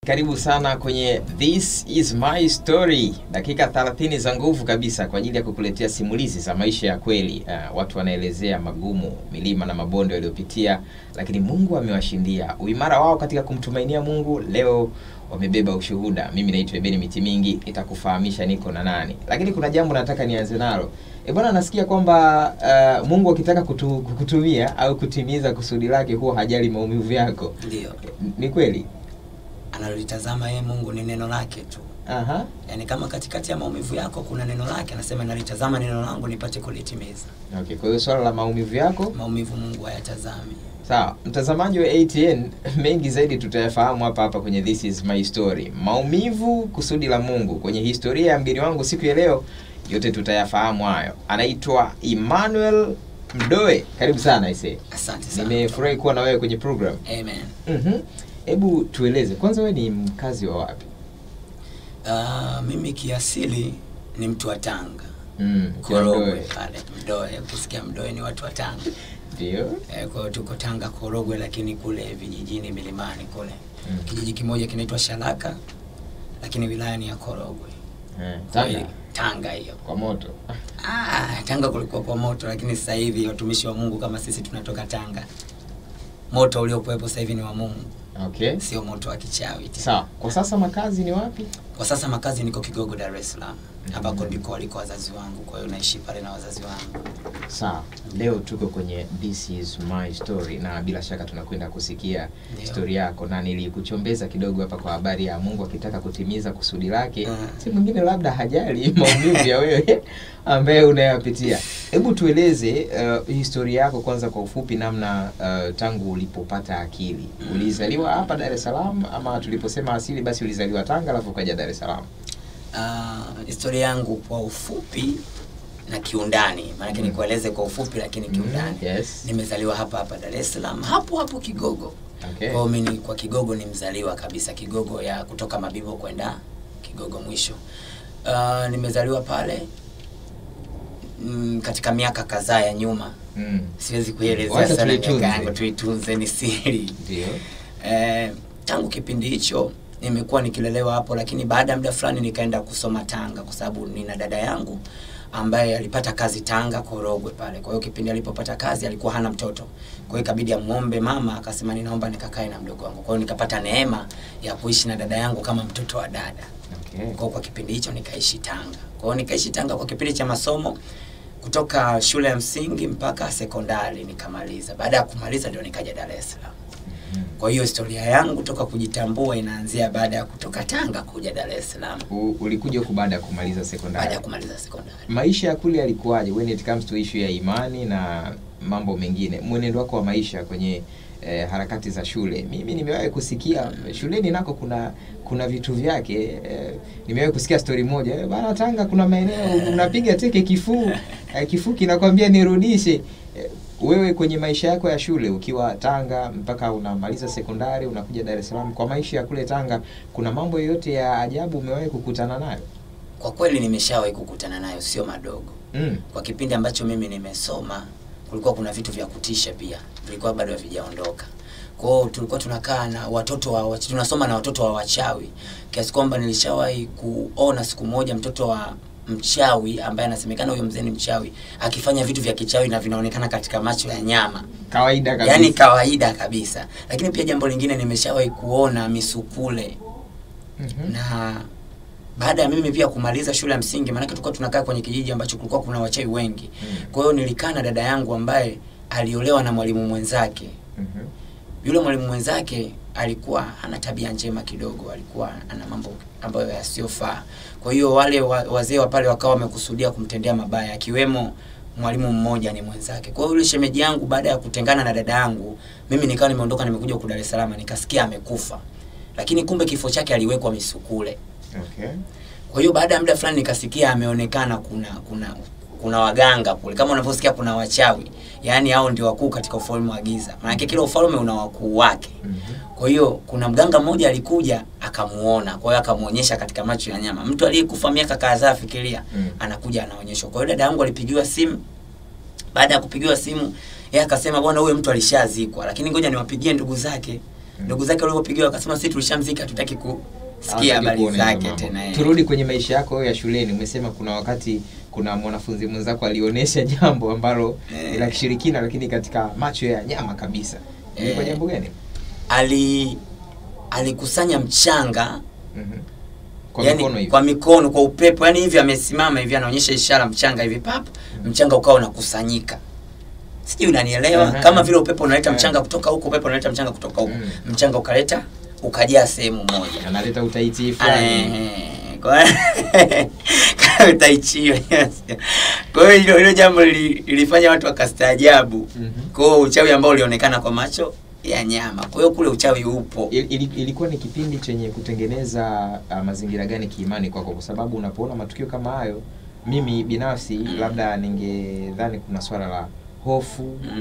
karibu sana kwenye This is my story, dakika 30 za nguvu kabisa kwa ajili ya kukuletea simulizi za maisha ya kweli. Uh, watu wanaelezea magumu, milima na mabonde waliopitia, lakini Mungu amewashindia. Uimara wao katika kumtumainia Mungu, leo wamebeba ushuhuda. Mimi naitwa Ebeni Miti Mingi, nitakufahamisha niko na nani, lakini kuna jambo nataka nianze nalo. E bwana, nasikia kwamba uh, Mungu akitaka kutu, kukutumia au kutimiza kusudi lake huwa hajali maumivu yako. Ndio Ni kweli? analolitazama yeye Mungu ni neno lake tu. Aha. Yaani kama katikati ya maumivu yako kuna neno lake, anasema nalitazama neno langu nipate kulitimiza. Okay, kwa hiyo swala la maumivu yako Maumivu Mungu hayatazami. sawa. Mtazamaji wa ATN, mengi zaidi tutayafahamu hapa hapa kwenye This is my story. Maumivu, kusudi la Mungu kwenye historia ya mgeni wangu siku ya leo, yote tutayafahamu hayo. Anaitwa Emmanuel Mdoe, karibu sana ise. Asante sana. Nimefurahi kuwa na wewe kwenye program. Amen. Mhm. Hebu tueleze kwanza, wewe ni mkazi wa wapi? Uh, mimi kiasili ni mtu wa Tanga. Mm, ukiwa Korogwe Mdoe. pale Mdoe, ukisikia Mdoe ni watu wa Tanga. Ndio. Eh, kwa hiyo tuko Tanga Korogwe, lakini kule vijijini milimani kule Mm. kijiji kimoja kinaitwa Shalaka, lakini wilaya ni ya Korogwe. Eh, Kwa Tanga hiyo, Tanga hiyo. kwa moto. Ah, Tanga kulikuwa kwa moto, lakini sasa hivi watumishi wa Mungu kama sisi tunatoka Tanga. Moto uliokuwepo sasa hivi ni wa Mungu, Okay. sio moto wa kichawi tena. Sawa. Kwa sasa makazi ni wapi? Kwa sasa makazi niko Kigogo, Dar es Salaam, ambako ndiko waliko wazazi wangu, kwa hiyo naishi pale na wazazi wangu. Sawa, leo tuko kwenye This is my story, na bila shaka tunakwenda kusikia Ndio. stori yako, na nilikuchombeza kidogo hapa kwa habari ya Mungu akitaka kutimiza kusudi lake, Mm. si mwingine labda hajali maumivu ya wewe ambaye unayapitia. Hebu tueleze uh, historia yako kwanza kwa ufupi, namna uh, tangu ulipopata akili. Mm. Ulizaliwa hapa Dar es Salaam ama tuliposema asili, basi ulizaliwa Tanga alafu ukaja Dar es Salaam? Uh, historia yangu kwa ufupi na kiundani, maanake Mm. nikueleze kwa ufupi lakini kiundani. Mm, yes. Nimezaliwa hapa hapa Dar es Salaam, hapo hapo Kigogo. Okay. Kwa hiyo mimi kwa Kigogo ni mzaliwa kabisa, Kigogo ya kutoka Mabibo kwenda Kigogo mwisho. Uh, nimezaliwa pale mm, katika miaka kadhaa ya nyuma, Mm. siwezi kuelezea Wacha sana tuitunze. miaka yangu, tuitunze, ni siri. Ndio. Eh, tangu kipindi hicho nimekuwa nikilelewa hapo, lakini baada ya muda fulani nikaenda kusoma Tanga kwa sababu nina dada yangu ambaye alipata kazi Tanga Korogwe pale. Kwa hiyo kipindi alipopata kazi alikuwa hana mtoto, kwa hiyo ikabidi amuombe mama, akasema ninaomba nikakae na mdogo wangu. Kwa hiyo nikapata neema ya kuishi na dada yangu kama mtoto wa dada. Okay. Kwa hiyo kwa kipindi hicho nikaishi Tanga. Kwa hiyo nikaishi Tanga kwa kipindi cha masomo kutoka shule ya msingi mpaka sekondari nikamaliza. Baada ya kumaliza ndio nikaja Dar es Salaam. Mhm. Kwa hiyo historia yangu toka kujitambua inaanzia baada ya kutoka Tanga kuja Dar es Salaam U- ulikuja huku baada ya kumaliza baada sekondari. ya kumaliza sekondari. Maisha ya kule yalikuwaje when it comes to issue ya imani na mambo mengine, mwenendo wako wa maisha kwenye eh, harakati za shule? Mimi nimewahi kusikia shuleni nako kuna kuna vitu vyake. Eh, nimewahi kusikia story moja eh, bana, Tanga kuna maeneo unapiga teke kifuu eh, kifuu kinakwambia nirudishe. Eh, wewe kwenye maisha yako ya shule ukiwa Tanga mpaka unamaliza sekondari unakuja Dar es Salaam, kwa maisha ya kule Tanga kuna mambo yoyote ya ajabu umewahi kukutana nayo? Kwa kweli nimeshawahi kukutana nayo, sio madogo. Mm. Kwa kipindi ambacho mimi nimesoma, kulikuwa kuna vitu vya kutisha pia, vilikuwa bado havijaondoka. Kwa hiyo tulikuwa tunakaa na watoto wa wachawi, tunasoma na watoto wa wachawi, kiasi kwamba nilishawahi kuona siku moja mtoto wa mchawi ambaye anasemekana huyo mzee ni mchawi akifanya vitu vya kichawi na vinaonekana katika macho ya nyama Kawaida kabisa. yaani kawaida kabisa. Lakini pia jambo lingine nimeshawahi kuona misukule Mhm. na baada ya mimi pia kumaliza shule ya msingi, maanake tulikuwa tunakaa kwenye kijiji ambacho kulikuwa kuna wachawi wengi. Mm. Kwa hiyo nilikaa na dada yangu ambaye aliolewa na mwalimu mwenzake. Mhm. Yule mwalimu mwenzake alikuwa hana tabia njema kidogo, alikuwa ana mambo ambayo yasiyofaa. Kwa hiyo wale wa, wazee wa pale wakawa wamekusudia kumtendea mabaya, akiwemo mwalimu mmoja ni mwenzake. Kwa hiyo yule shemeji yangu baada ya kutengana na dada yangu, mimi nikawa nimeondoka nimekuja huku Dar es Salaam, nikasikia amekufa, lakini kumbe kifo chake aliwekwa misukule. Okay. Kwa hiyo baada ya muda fulani nikasikia ameonekana kuna kuna kuna waganga kule, kama unavyosikia kuna wachawi, yaani hao ndio wakuu katika ufalme wa giza. Maanake kila ufalme una wakuu wake. Mhm. Kwa hiyo kuna mganga mmoja alikuja akamuona, kwa hiyo akamuonyesha katika macho ya nyama. Mtu aliyekufa miaka kadhaa, fikiria, Mm. anakuja anaonyeshwa. Kwa hiyo dada yangu alipigiwa simu. Baada ya kupigiwa simu, yeye akasema bwana, huyo mtu alishazikwa, lakini ngoja niwapigie ndugu zake. ndugu zake walivyopigiwa wakasema sisi tulishamzika hatutaki kusikia Hawataki habari kuona hizo zake mambo. tena eh. Turudi kwenye maisha yako wewe ya shuleni. Umesema kuna wakati kuna mwanafunzi mwenzako alionyesha jambo ambalo Eh. ni la kishirikina, lakini katika macho ya nyama kabisa. Ilikuwa Eh. jambo gani? ali alikusanya mchanga Mhm. Kwa yani, mikono hivi. kwa mikono kwa upepo yani hivi amesimama hivi anaonyesha ishara mchanga hivi pap mchanga ukawa unakusanyika sijui unanielewa Aha. kama vile upepo unaleta Eh. mchanga kutoka huko upepo unaleta mchanga kutoka huko Mm. mchanga ukaleta ukajaa sehemu moja Analeta utaiti fulani. Eh, kwa kama utaichiwa yes. kwa hiyo hilo hilo jambo lili- lilifanya watu wakastaajabu Mhm. kwa hiyo uchawi ambao ulionekana kwa macho ya nyama kwa hiyo kule uchawi upo Il- ili- ilikuwa ni kipindi chenye kutengeneza uh, mazingira gani kiimani kwako kwa sababu unapoona matukio kama hayo mimi binafsi labda ningedhani kuna swala la hofu Mm.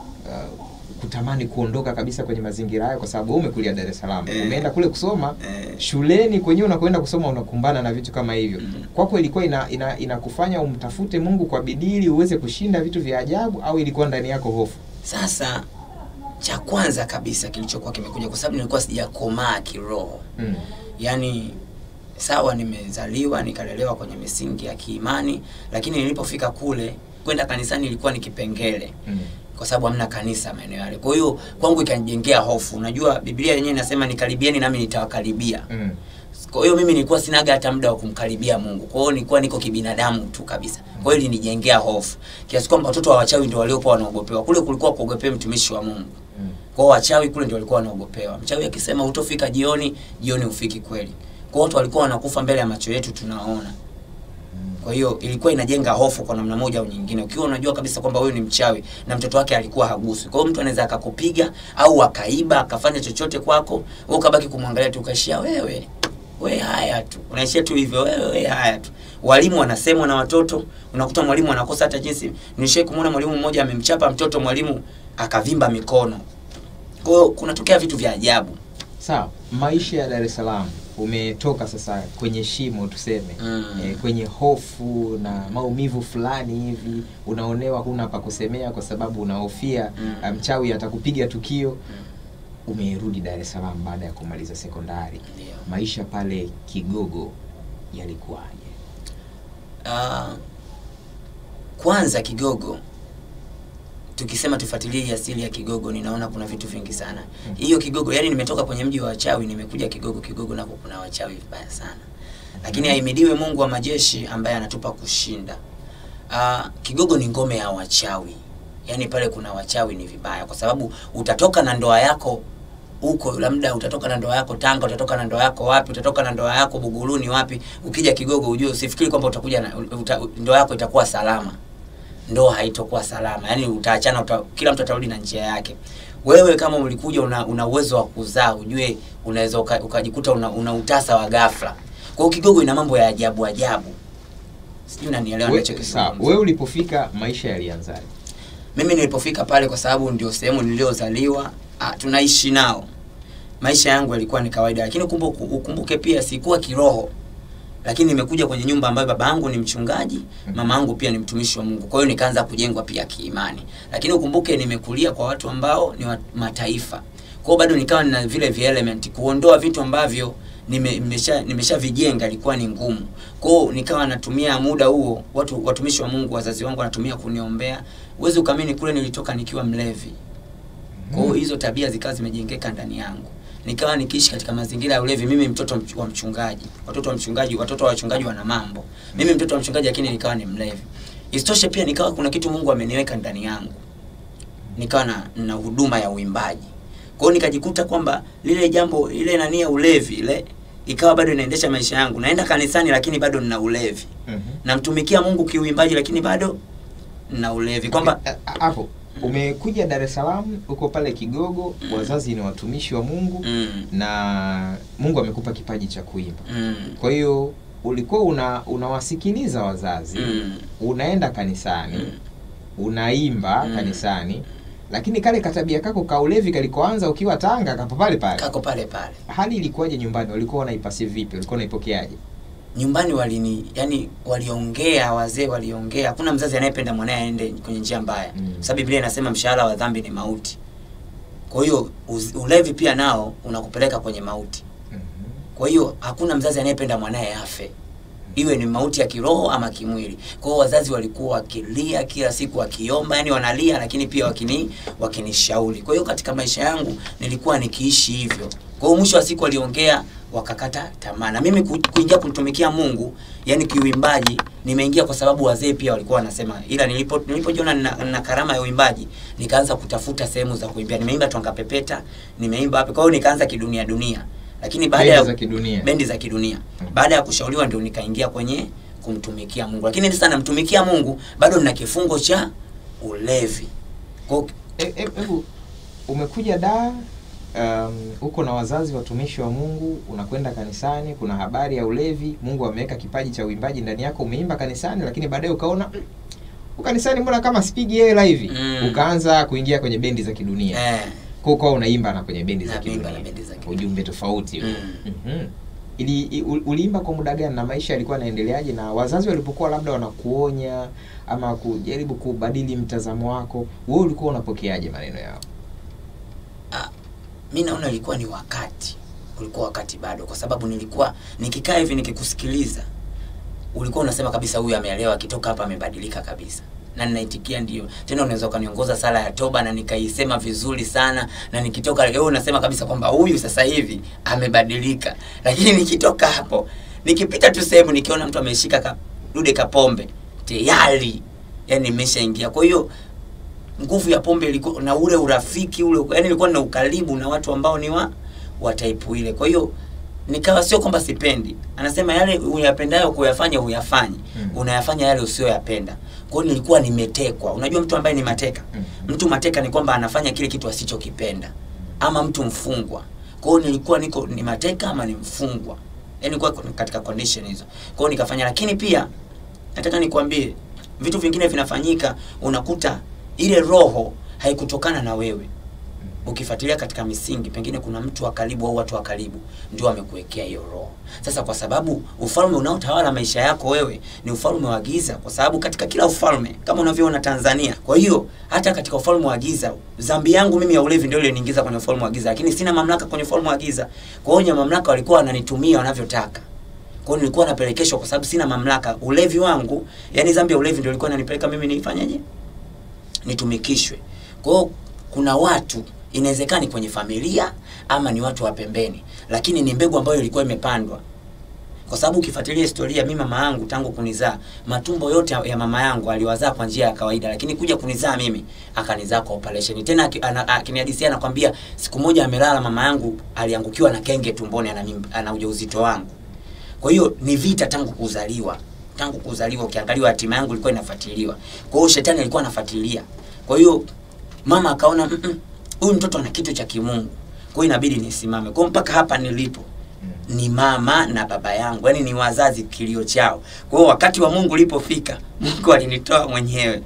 uh, kutamani kuondoka kabisa kwenye mazingira hayo kwa sababu wewe umekulia Dar es Salaam Eh. umeenda kule kusoma Eh. shuleni kwenyewe unakoenda kusoma unakumbana na vitu kama hivyo Mm. kwako ilikuwa ina, ina, inakufanya umtafute Mungu kwa bidii ili uweze kushinda vitu vya ajabu au ilikuwa ndani yako hofu Sasa cha kwanza kabisa kilichokuwa kimekuja, kwa sababu nilikuwa sijakomaa kiroho, mm. yaani sawa, nimezaliwa nikalelewa kwenye misingi ya kiimani, lakini nilipofika kule kwenda kanisani ilikuwa ni kipengele Mm. kwa sababu hamna kanisa maeneo yale. Kwa hiyo kwangu ikanijengea hofu. Unajua Biblia yenyewe inasema nikaribieni nami nitawakaribia. Mm. Kwa hiyo mimi nilikuwa sinaga hata muda wa kumkaribia Mungu. Kwa hiyo nilikuwa niko kibinadamu tu kabisa. Kwa hiyo ilinijengea hofu. Kiasi kwamba watoto wa wachawi ndio waliokuwa wanaogopewa. Kule kulikuwa kuogopea mtumishi wa Mungu. Mm. Kwa hiyo wachawi kule ndio walikuwa wanaogopewa. Mchawi akisema hutofika jioni, jioni hufiki kweli. Kwa hiyo watu walikuwa wanakufa mbele ya macho yetu tunaona. Kwa hiyo ilikuwa inajenga hofu kwa namna moja au nyingine. Ukiwa unajua kabisa kwamba huyu ni mchawi na mtoto wake alikuwa haguswi. Kwa hiyo mtu anaweza akakupiga au akaiba akafanya chochote kwako, wewe ukabaki kumwangalia tu ukaishia wewe. We haya tu. Unaishia tu hivyo wewe we haya tu. Walimu wanasemwa na watoto, unakuta mwalimu anakosa hata jinsi. Nilishai kumwona mwalimu mmoja amemchapa mtoto mwalimu akavimba mikono. Kwa hiyo kunatokea vitu vya ajabu. Sawa, maisha ya Dar es Salaam umetoka sasa kwenye shimo tuseme, Mm. eh, kwenye hofu na maumivu fulani hivi, unaonewa, huna pa kusemea kwa sababu unahofia Mm. mm. mchawi atakupiga tukio. Umerudi Dar es Salaam baada ya kumaliza sekondari, Ndio. maisha pale Kigogo yalikuwaje? Ah, kwanza Kigogo, tukisema tufuatilie hii asili ya Kigogo, ninaona kuna vitu vingi sana. Mm. Hiyo Kigogo, yani nimetoka kwenye mji wa wachawi, nimekuja Kigogo. Kigogo nako kuna wachawi vibaya sana, lakini ahimidiwe Mungu wa majeshi ambaye anatupa kushinda. Ah, Kigogo ni ngome ya wachawi, yani pale kuna wachawi ni vibaya, kwa sababu utatoka na ndoa yako huko labda utatoka na ndoa yako Tanga, utatoka na ndoa yako wapi, utatoka na ndoa yako Buguruni wapi, ukija Kigogo ujue, usifikiri kwamba utakuja na uta, ndoa yako itakuwa salama. Ndoa haitokuwa salama, yaani utaachana uta, kila mtu atarudi na njia yake. Wewe kama ulikuja una, una uwezo wa kuzaa, ujue unaweza uka- ukajikuta una, una utasa wa ghafla. Kwa hiyo Kigogo ina mambo ya ajabu ajabu, sijui unanielewa We, ninachokizungumza. sawa, wewe ulipofika maisha yalianzaje? Mimi nilipofika pale, kwa sababu ndio sehemu niliyozaliwa, ah, tunaishi nao, maisha yangu yalikuwa ni kawaida, lakini ukumbuke, ukumbuke pia sikuwa kiroho, lakini nimekuja kwenye nyumba ambayo baba yangu ni mchungaji, mama yangu pia ni mtumishi wa Mungu, kwa hiyo nikaanza kujengwa pia kiimani, lakini ukumbuke nimekulia kwa watu ambao ni wa mataifa, kwa hiyo bado nikawa nina vile vi element kuondoa vitu ambavyo nime- nimesha nimeshavijenga ilikuwa ni ngumu. Kwa hiyo nikawa natumia muda huo, watu watumishi wa Mungu, wazazi wangu wanatumia kuniombea. Uwezi ukamini, kule nilitoka nikiwa mlevi. Kwa hiyo hizo tabia zikawa zimejengeka ndani yangu, nikawa nikiishi katika mazingira ya ulevi. Mimi mtoto mch- wa mchungaji, watoto wa mchungaji, watoto wa wachungaji wana mambo. Mimi mtoto wa mchungaji, lakini nikawa ni mlevi. Isitoshe pia nikawa kuna kitu Mungu ameniweka ndani yangu, nikawa na, na huduma ya uimbaji. Kwa hiyo nikajikuta kwamba lile jambo ile nani ya ulevi ile ikawa bado inaendesha maisha yangu. Naenda kanisani lakini bado nina ulevi. Mhm. Namtumikia Mungu kiuimbaji lakini bado nina ulevi. Kwamba Eh, eh, hapo umekuja Dar es Salaam, uko pale Kigogo, Mm. wazazi ni watumishi wa Mungu mm, na Mungu amekupa kipaji cha kuimba. mm, Kwa hiyo ulikuwa una unawasikiliza wazazi, mm, unaenda kanisani, mm. unaimba Mm. kanisani, lakini kale katabia kako ka ulevi kalikoanza ukiwa Tanga kapo pale pale. kako pale pale. Hali ilikuwaje nyumbani? Walikuwa wanaipasi vipi? Walikuwa wanaipokeaje? Nyumbani walini yani waliongea, wazee waliongea. Hakuna mzazi anayependa mwanae aende kwenye njia mbaya. Mm. Sababu Biblia inasema mshahara wa dhambi ni mauti. kwa hiyo uz- ulevi pia nao unakupeleka kwenye mauti Mhm. kwa hiyo hakuna mzazi anayependa mwanaye afe iwe ni mauti ya kiroho ama kimwili kwa hiyo wazazi walikuwa wakilia kila siku wakiomba yani wanalia lakini pia wakini wakinishauri kwa hiyo katika maisha yangu nilikuwa nikiishi hivyo kwa hiyo mwisho wa siku waliongea wakakata tamaa na mimi ku- kuingia kumtumikia mungu yani kiuimbaji nimeingia kwa sababu wazee pia walikuwa wanasema ila nilipo nilipojiona nina, nina karama ya uimbaji nikaanza kutafuta sehemu za kuimbia nimeimba twanga pepeta nimeimba wapi kwa hiyo nikaanza kidunia dunia lakini baada Bendi ya za kidunia. bendi za kidunia Mhm. baada ya kushauriwa ndio nikaingia kwenye kumtumikia mungu lakini sasa namtumikia mungu bado nina kifungo cha ulevi kwa E- e- Hebu umekuja da um, uko na wazazi watumishi wa Mungu, unakwenda kanisani, kuna habari ya ulevi. Mungu ameweka kipaji cha uimbaji ndani yako, umeimba kanisani, lakini baadaye ukaona "Mm, huku kanisani mbona kama sipigi hela hivi Mm. ukaanza kuingia kwenye bendi za kidunia eh, kwa ukawa unaimba na kwenye bendi za Naimba kidunia, na bendi za kidunia. ujumbe tofauti Mm. Mhm. Ili, i- u- uliimba kwa muda gani na maisha yalikuwa yanaendeleaje, na wazazi walipokuwa labda wanakuonya ama kujaribu kubadili mtazamo wako, wewe ulikuwa unapokeaje maneno yao? mi naona ilikuwa ni wakati ulikuwa wakati bado kwa sababu nilikuwa nikikaa hivi nikikusikiliza ulikuwa unasema kabisa huyu ameelewa akitoka hapa amebadilika kabisa na ninaitikia ndio tena unaweza ukaniongoza sala ya toba na nikaisema vizuri sana na nikitoka leo unasema kabisa kwamba huyu sasa hivi amebadilika lakini nikitoka hapo nikipita tu sehemu nikiona mtu ameshika kadude kapombe tayari yani nimeshaingia kwa hiyo nguvu ya pombe ilikuwa na ule urafiki ule yani nilikuwa na ukaribu na watu ambao ni wa wa type ile kwa hiyo nikawa sio kwamba sipendi anasema yale uyapendayo kuyafanya huyafanye Mm. unayafanya yale usiyoyapenda kwa hiyo nilikuwa nimetekwa unajua mtu ambaye ni mateka Mm. mtu mateka ni kwamba anafanya kile kitu asichokipenda ama mtu mfungwa kwa hiyo nilikuwa niko ni mateka ama ni mfungwa yani nilikuwa katika condition hizo kwa hiyo nikafanya lakini pia nataka nikwambie vitu vingine vinafanyika unakuta ile roho haikutokana na wewe ukifuatilia katika misingi pengine kuna mtu wa karibu au watu wa karibu ndio amekuwekea hiyo roho sasa kwa sababu ufalme unaotawala maisha yako wewe ni ufalme wa giza kwa sababu katika kila ufalme kama unavyoona tanzania kwa hiyo hata katika ufalme wa giza dhambi yangu mimi ya ulevi ndio iliniingiza kwenye ufalme wa giza lakini sina mamlaka kwenye ufalme wa giza kwa hiyo wenye mamlaka walikuwa wananitumia wanavyotaka kwa hiyo nilikuwa napelekeshwa kwa sababu sina mamlaka ulevi wangu yani dhambi ya ulevi ndio ilikuwa inanipeleka mimi nifanyeje nitumikishwe kwa hiyo kuna watu inawezekana ni kwenye familia ama ni watu wa pembeni lakini ni mbegu ambayo ilikuwa imepandwa kwa sababu ukifuatilia historia mi mama yangu tangu kunizaa matumbo yote ya mama yangu aliwazaa kwa njia ya kawaida lakini kuja kunizaa mimi akanizaa kwa operation tena aki- ana- akinihadisia anakwambia siku moja amelala mama yangu aliangukiwa na kenge tumboni ana, mimba- ana ujauzito wangu kwa hiyo ni vita tangu kuzaliwa tangu kuzaliwa ukiangaliwa hatima yangu ilikuwa inafuatiliwa kwa hiyo shetani alikuwa anafuatilia kwa hiyo mama akaona "Mm-mm, huyu mtoto ana kitu cha kimungu kwa hiyo inabidi nisimame kwa hiyo mpaka hapa nilipo ni mama na baba yangu yaani ni wazazi kilio chao kwa hiyo wakati wa mungu ulipofika mungu alinitoa mwenyewe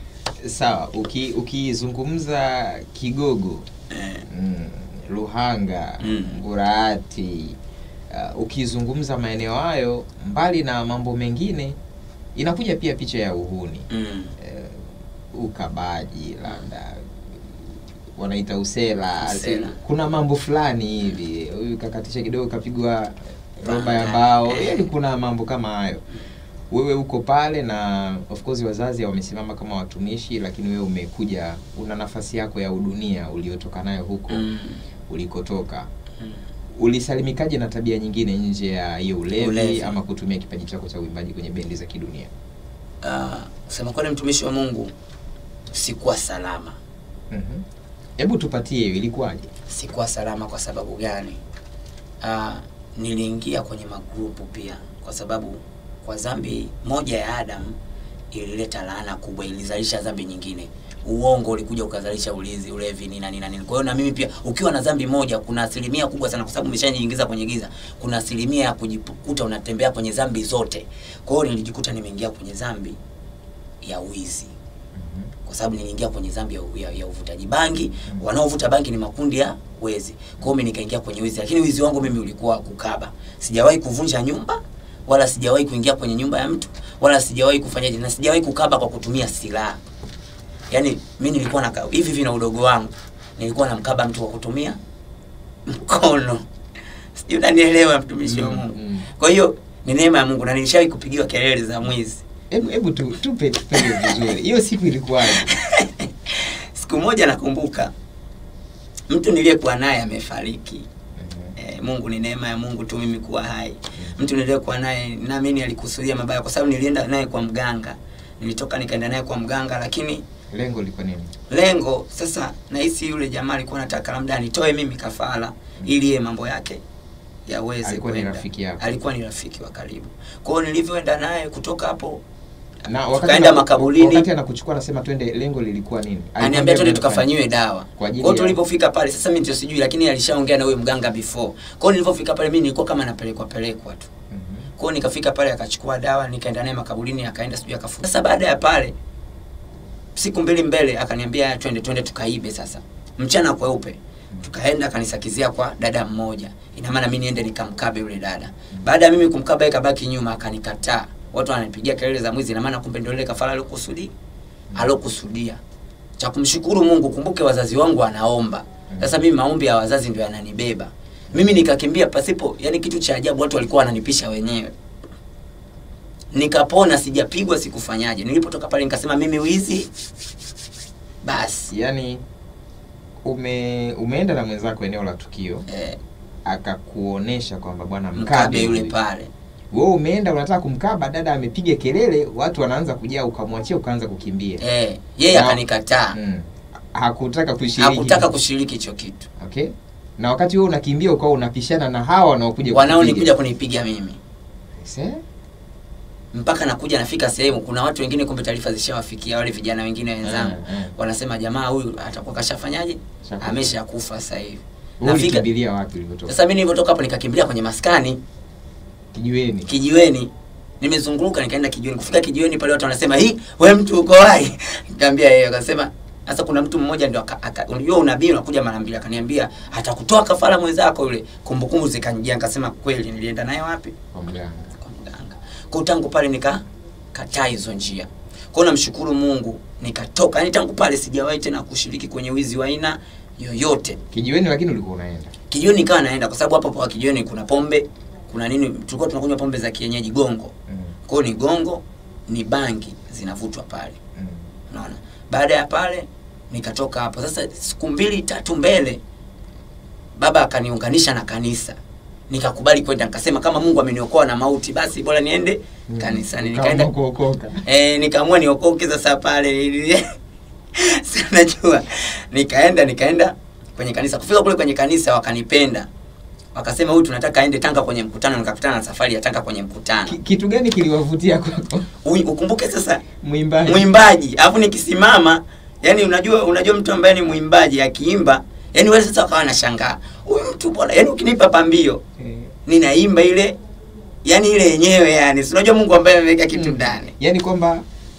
Sawa, uki ukizungumza Kigogo, eh, mm, Luhanga, Mm. Ngurahati, uh, ukizungumza maeneo hayo, mbali na mambo mengine, inakuja pia picha ya uhuni mm, uh, ukabaji, labda wanaita usela. Usela. Kuna mambo fulani hivi, huyu kakatisha kidogo, kapigwa roba ya Banga. mbao, Eh. yaani kuna mambo kama hayo wewe uko pale na of course wazazi wamesimama kama watumishi, lakini wewe umekuja, una nafasi yako ya udunia uliotoka nayo huko mm, ulikotoka. mm. Ulisalimikaje na tabia nyingine nje ya hiyo ulevi, Ulevi. ama kutumia kipaji chako cha uimbaji kwenye bendi za kidunia? Ah, kusema kweli mtumishi wa mungu sikuwa salama Mhm. Hebu tupatie hiyo, ilikuwaje? sikuwa salama kwa sababu gani uh, niliingia kwenye magrupu pia kwa sababu kwa dhambi moja ya adamu ilileta laana kubwa ilizalisha dhambi nyingine uongo ulikuja ukazalisha ulizi ulevi nini na nini na nini kwa hiyo na mimi pia ukiwa na dhambi moja kuna asilimia kubwa sana kwa sababu umeshajiingiza kwenye giza kuna asilimia ya kujikuta unatembea kwenye dhambi zote kwa hiyo nilijikuta nimeingia kwenye dhambi ya wizi kwa sababu niliingia kwenye dhambi ya, ya, ya uvutaji bangi Mm. wanaovuta bangi ni makundi ya wezi kwa hiyo mimi nikaingia kwenye wizi lakini wizi wangu mimi ulikuwa kukaba sijawahi kuvunja nyumba wala sijawahi kuingia kwenye nyumba ya mtu wala sijawahi kufanyaje na sijawahi kukaba kwa kutumia silaha yaani mi nilikuwa na hivi hivi na udogo wangu nilikuwa namkaba mtu kwa kutumia mkono sijui unanielewa mtumishi wa Mm, mungu mm. kwa hiyo ni neema ya mungu na nilishawahi kupigiwa kelele za mwizi Hebu hebu tu, tupe tupe vizuri. Hiyo siku ilikuwaje? siku moja nakumbuka mtu niliyekuwa naye amefariki Eh, Mungu ni neema ya Mungu tu mimi kuwa hai. Mtu niliyekuwa naye naamini alikusudia mabaya kwa sababu nilienda naye kwa mganga. Nilitoka nikaenda naye kwa mganga lakini Lengo liko nini? lengo sasa nahisi yule jamaa alikuwa anataka labda anitoe mimi kafara ili yeye mambo yake yaweze Alikuwa ni kwenda. rafiki yako. Alikuwa ni rafiki wa karibu. Kwa hiyo nilivyoenda naye kutoka hapo Na wakati Tukaenda ana- makaburini. Wakati anakuchukua anasema twende, lengo lilikuwa nini? aniambia Alikwambia twende mnafanya- tukafanyiwe dawa. Kwa Kwa ajili hiyo ya- tulipofika pale sasa mimi ndio sijui lakini alishaongea na huyo mganga before. Kwa hiyo nilipofika pale mimi nilikuwa kama napelekwa pelekwa tu. Mhm. Kwa hiyo nikafika pale akachukua dawa nikaenda naye makaburini akaenda sijui akafunga. Sasa baada ya pale siku mbili mbele akaniambia twende twende tukaibe sasa. Mchana kweupe. Tukaenda akanisakizia kwa dada mmoja. Ina maana mimi niende nikamkabe yule dada. Baada ya mimi kumkaba yeye kabaki nyuma akanikataa. Watu wananipigia kelele za mwizi ina maana kumbe ndio ile kafara alokusudia. Alokusudia. Cha kumshukuru Mungu kumbuke wazazi wangu wanaomba. Sasa mimi maombi ya wazazi ndio yananibeba. Mimi nikakimbia pasipo, yani kitu cha ajabu watu walikuwa wananipisha wenyewe. Nikapona, sijapigwa, sikufanyaje. Nilipotoka pale nikasema mimi wizi basi. Yaani ume umeenda na mwenzako eneo la tukio Eh, akakuonesha kwamba bwana mkabe yule huyu. pale. Wewe umeenda unataka kumkaba, dada amepiga kelele, watu wanaanza kujaa, ukamwachia ukaanza kukimbia. Eh, yeye Na- akanikataa. Mm. Hakutaka kushiriki. Hakutaka kushiriki hicho kitu. Okay. Na wakati wewe unakimbia ukawa unapishana na hawa wanaokuja Wanaonikuja kunipiga mimi. Se? Mpaka nakuja nafika sehemu kuna watu wengine kumbe taarifa zishawafikia wale vijana wengine wenzangu. Eh, eh. Wanasema jamaa huyu atakuwa kashafanyaje? Shakufa. Ameshakufa sasa hivi. Wewe Nafika ulikimbilia wapi ulivyotoka? sasa mimi nilivyotoka hapo nikakimbilia kwenye maskani Kijiweni. kijiweni nimezunguka nikaenda kijiweni kufika kijiweni pale watu wanasema hii we mtu uko hai nikamwambia yeye akasema sasa kuna mtu mmoja ndio aka- aka- unajua unabii unakuja mara mbili akaniambia atakutoa kafara mwenzako yule kumbukumbu zikanijia nikasema kweli nilienda naye wapi Kwa mganga. kwa mganga kwa hiyo tangu pale nika kataa hizo njia kwa hiyo namshukuru Mungu nikatoka yani tangu pale sijawahi tena kushiriki kwenye wizi wa aina yoyote Kijiweni lakini ulikuwa unaenda. kijiweni nikawa naenda kwa sababu hapo kwa kijiweni kuna pombe kuna nini tulikuwa tunakunywa pombe za kienyeji gongo Mm. kwao ni gongo ni bangi zinavutwa pale Mm. unaona baada ya pale nikatoka hapo sasa siku mbili tatu mbele baba akaniunganisha na kanisa nikakubali kwenda nikasema kama mungu ameniokoa na mauti basi bora niende Mm. kanisani Ukaamua nikaenda kuokoka. eh, nikaamua niokoke sasa pale Si unajua nikaenda nikaenda kwenye kanisa kufika kule kwenye kanisa wakanipenda wakasema huyu tunataka aende tanga kwenye mkutano nikakutana na safari ya tanga kwenye mkutano Ki- Kitu gani kiliwavutia kwako? Ui- ukumbuke sasa Mwimbaji. mwimbaji alafu nikisimama yani unajua unajua mtu ambaye ni mwimbaji akiimba yani wale sasa wakawa nashangaa huyu mtu bwana yani ukinipa pambio Eh. ninaimba ile yani ile yenyewe yani si unajua Mungu ambaye ameweka kitu Mm. ndani Yaani kwamba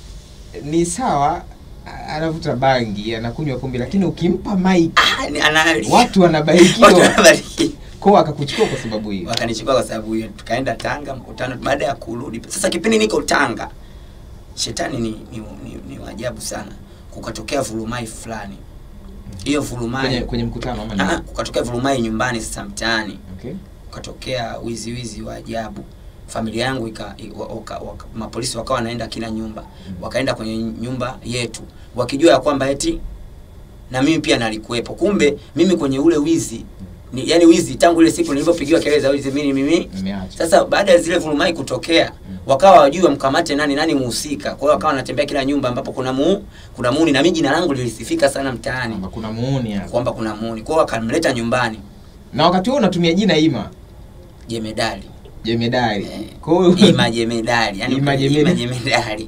ni sawa a- anavuta bangi, anakunywa pombe lakini ukimpa mic ah, ni- ana watu watu wanabarikiwa. wanabariki Kwa akakuchukua kwa sababu hiyo. wakanichukua kwa sababu hiyo tukaenda Tanga mkutano baada ya kurudi sasa kipindi niko Tanga shetani ni ni, ni, ni wajabu sana kukatokea vurumai fulani hiyo vurumai Kwenye kwenye mkutano ama Ah, nini? kukatokea vurumai nyumbani sasa mtaani Okay. ukatokea wizi wizi wa ajabu familia yangu ika, i- wa- waka, waka, mapolisi wakawa wanaenda kila nyumba wakaenda kwenye nyumba yetu wakijua ya kwamba eti na mimi pia nalikuwepo kumbe mimi kwenye ule wizi ni, yani wizi tangu ile siku nilivyopigiwa kelele za wizi mimi mimi Nimeacha. sasa baada ya zile vurumai kutokea wakawa wajui wamkamate nani nani muhusika kwa hiyo wakawa wanatembea kila nyumba ambapo kuna mu kuna muuni na mimi jina langu lilisifika sana mtaani Kwamba kuna muuni hapa. kwamba kuna muuni kwa hiyo wakamleta nyumbani Na wakati huo unatumia jina Ima jemedali jemedari. Eh, Kwa hiyo ima jemedali yani Ima ima jemedali. jemedali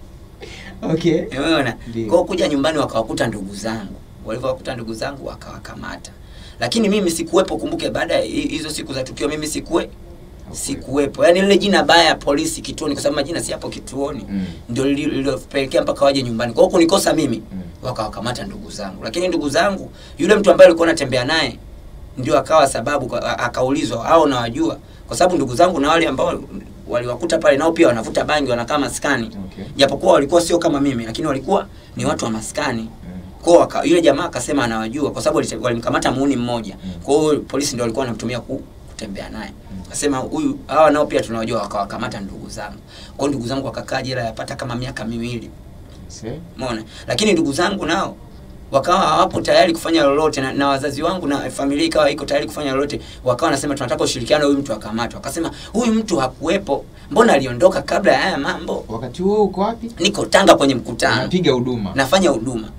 okay. umeona Ndio. kwao kuja nyumbani wakawakuta ndugu zangu walivyowakuta ndugu zangu wakawakamata lakini mimi sikuwepo kumbuke baada ya hi- hizo siku za tukio mimi sikuwe sikuwepo yaani lile jina baya polisi kituoni kwa sababu majina si hapo kituoni Mm. ndio lili- lililopelekea mpaka waje nyumbani kwa hiyo kunikosa mimi Mm. wakawakamata ndugu zangu lakini ndugu zangu yule mtu ambaye alikuwa anatembea naye ndio akawa sababu kwa- a- akaulizwa au nawajua kwa sababu ndugu zangu na wale ambao waliwakuta pale nao pia wanavuta bangi wanakaa maskani Okay. japokuwa walikuwa sio kama mimi lakini walikuwa ni watu wa maskani Mm. Kwa hiyo waka- yule jamaa akasema anawajua kwa sababu walite- walimkamata muuni mmoja. Mm. Kwa hiyo polisi ndio walikuwa wanamtumia ku, kutembea naye. Akasema huyu hawa nao pia tunawajua wakawakamata ndugu zangu. Kwa hiyo ndugu zangu wakakaa jela yapata kama miaka miwili. Se? Umeona? Lakini ndugu zangu nao wakawa hawapo tayari kufanya lolote na, na wazazi wangu na familia ikawa iko tayari kufanya lolote, wakawa wanasema tunataka ushirikiano, huyu mtu akamatwa. Akasema huyu mtu hakuwepo, mbona aliondoka kabla ya haya mambo? wakati huo uko wapi Niko Tanga kwenye mkutano, unapiga huduma nafanya huduma.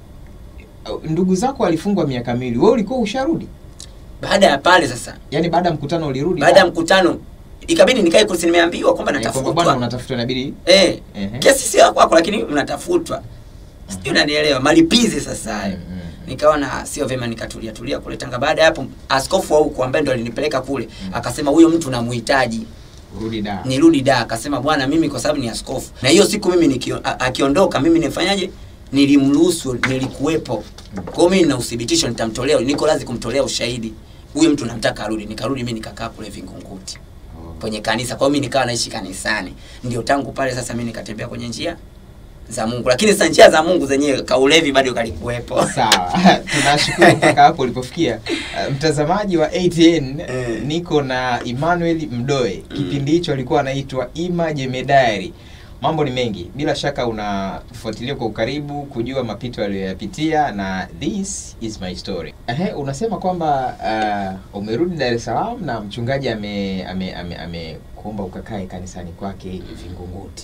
ndugu zako walifungwa miaka miwili wewe ulikuwa usharudi Baada ya pale sasa, yaani baada ya mkutano ulirudi baada ya mkutano ikabidi nikae kursi, nimeambiwa kwamba Eh, kwamba bwana natafutwa. unatafutwa inabidi Eh, Ehe. kesi sio ya kwako, lakini mnatafutwa. Sijui unanielewa, malipizi sasa hayo. Mm, mm, mm. nikaona sio vyema nikatulia tulia kule Tanga. Baada ya hapo askofu wa huko ambaye ndo alinipeleka kule akasema huyo mtu namhitaji urudi da nirudi da. Akasema bwana, mimi kwa sababu ni askofu, na hiyo siku mimi nikio, a- akiondoka mimi nifanyaje? Nilimruhusu, nilikuwepo. Kwa hiyo mimi nina uthibitisho, nitamtolea, niko lazi kumtolea ushahidi huyo mtu namtaka arudi. Nikarudi mimi nikakaa kule Vingunguti Oh. kwenye kanisa. Kwa hiyo mimi nikawa naishi kanisani, ndio tangu pale sasa mimi nikatembea kwenye njia za Mungu, lakini sasa njia za Mungu zenyewe kaulevi bado kalikuwepo. sawa tunashukuru mpaka hapo ulipofikia Uh, mtazamaji wa ATN Eh. niko na Emmanuel Mdoe kipindi hicho alikuwa anaitwa Ima Jemedari mambo ni mengi bila shaka unafuatilia kwa ukaribu kujua mapito aliyoyapitia na this is my story Ehe, unasema kwamba uh, umerudi Dar es Salaam na mchungaji ame ame ame, ame kuomba ukakae kanisani kwake Vingunguti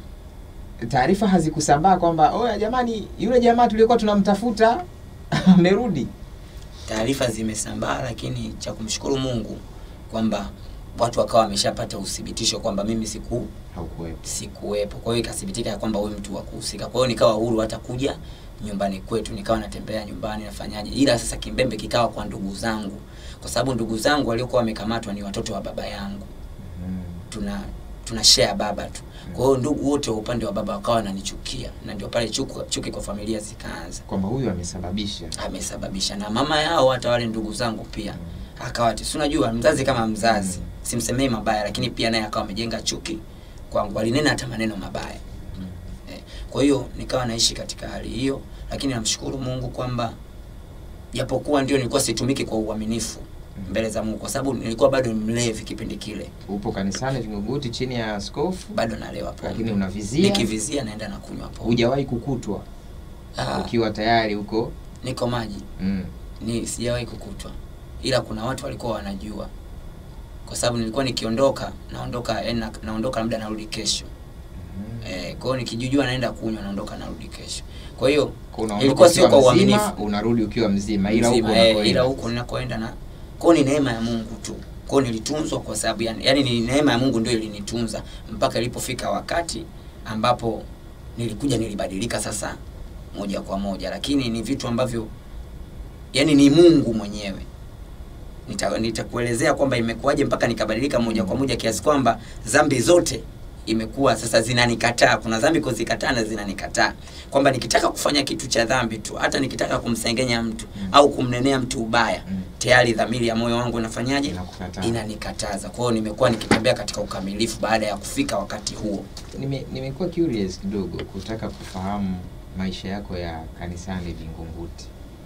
Mm. taarifa hazikusambaa kwamba oya jamani yule jamaa tuliokuwa tunamtafuta amerudi taarifa zimesambaa, lakini cha kumshukuru Mungu kwamba watu wakawa wameshapata uthibitisho kwamba mimi siku haukuwepo sikuwepo. Kwa hiyo ikathibitika ya kwamba huyu mtu wa kuhusika. Kwa hiyo nikawa huru hata kuja nyumbani kwetu, nikawa natembea nyumbani nafanyaje, ila sasa kimbembe kikawa kwa ndugu zangu, kwa sababu ndugu zangu waliokuwa wamekamatwa ni watoto wa baba yangu, mm. tuna tuna share baba tu. Kwa hiyo ndugu wote wa upande wa baba wakawa wananichukia, na ndio pale chuki, chuki kwa familia zikaanza kwamba huyu amesababisha amesababisha na mama yao hata wale ndugu zangu pia akawa ati- si unajua mzazi kama mzazi Mm. simsemei mabaya lakini pia naye akawa amejenga chuki kwangu alinena hata maneno mabaya Mm. eh, kwa hiyo nikawa naishi katika hali hiyo lakini namshukuru Mungu kwamba japokuwa ndio nilikuwa situmiki kwa uaminifu mbele za Mungu kwa sababu nilikuwa bado mlevi kipindi kile upo kanisani Vingunguti chini ya askofu bado nalewa pombe lakini unavizia nikivizia naenda na kunywa pombe hujawahi kukutwa Ah, ukiwa tayari huko niko maji mm. ni sijawahi kukutwa, ila kuna watu walikuwa wanajua, kwa sababu nilikuwa nikiondoka naondoka yani na, naondoka labda narudi kesho Mm. eh, kwa hiyo nikijujua naenda kunywa naondoka narudi kesho. Kwa hiyo Kwa unaondoka ilikuwa sio ukiwa kwa mzima, uaminifu unarudi ukiwa mzima ila huko mzima, eh, unakoenda. ila huko ninakoenda na kwa hiyo ni neema ya Mungu tu. Kwa hiyo nilitunzwa kwa sababu yani, yani ni neema ya Mungu ndio ilinitunza mpaka ilipofika wakati ambapo nilikuja nilibadilika sasa moja kwa moja, lakini ni vitu ambavyo yani ni Mungu mwenyewe Nita- nitakuelezea kwamba imekuwaje mpaka nikabadilika moja kwa moja kiasi kwamba dhambi zote imekuwa sasa zinanikataa. Kuna dhambi kuzikataa na zinanikataa, kwamba nikitaka kufanya kitu cha dhambi tu, hata nikitaka kumsengenya mtu Mm. au kumnenea mtu ubaya, Mm. tayari dhamiri ya moyo wangu inafanyaje? Inakukataa. Inanikataza. Kwa hiyo nimekuwa nikitembea katika ukamilifu baada ya kufika wakati huo. Nime- nimekuwa curious kidogo kutaka kufahamu maisha yako ya kanisani Vingunguti.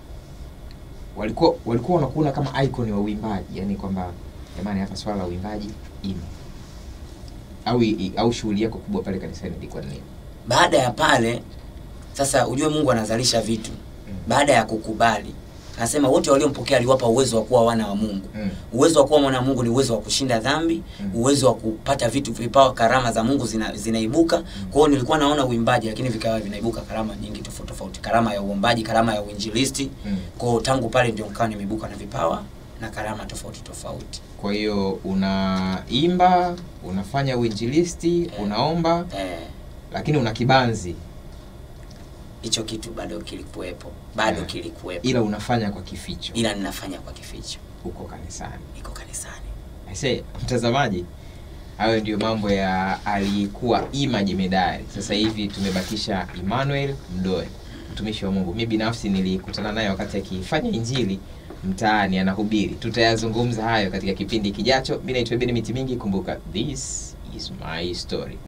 Walikuwa walikuwa wanakuona kama icon wa uimbaji, yani kwamba jamani, hapa swala la uimbaji imo au i- au shughuli yako kubwa pale kanisani ilikuwa ni nini? Baada ya pale sasa, ujue Mungu anazalisha vitu baada ya kukubali. Anasema wote waliompokea aliwapa uwezo wa kuwa wana wa Mungu. Mm. Uwezo wa kuwa mwana wa Mungu ni uwezo wa kushinda dhambi, Mm. uwezo wa kupata vitu, vipawa, karama za Mungu zina, zinaibuka. Kwa hiyo nilikuwa naona uimbaji, lakini vikawa vinaibuka karama nyingi tofauti tofauti, karama ya uombaji, karama ya uinjilisti. Mm. Kwa hiyo tangu pale ndio nikawa nimeibuka na vipawa na karama tofauti tofauti. Kwa hiyo unaimba, unafanya uinjilisti, unaomba, Eh, lakini una kibanzi, hicho kitu bado kilikuwepo, bado Yeah. kilikuwepo, ila unafanya kwa kificho ila ninafanya kwa kificho, huko kanisani. niko kanisani. Aise, mtazamaji, hayo ndio mambo ya aliyekuwa Ima Jemedari. Sasa hivi tumebakisha Emmanuel Mdoe, mtumishi wa Mungu. Mi binafsi nilikutana naye wakati akifanya injili mtaani, anahubiri. Tutayazungumza hayo katika kipindi kijacho. Mi naitwa Benedict Mingi. Kumbuka, this is my story.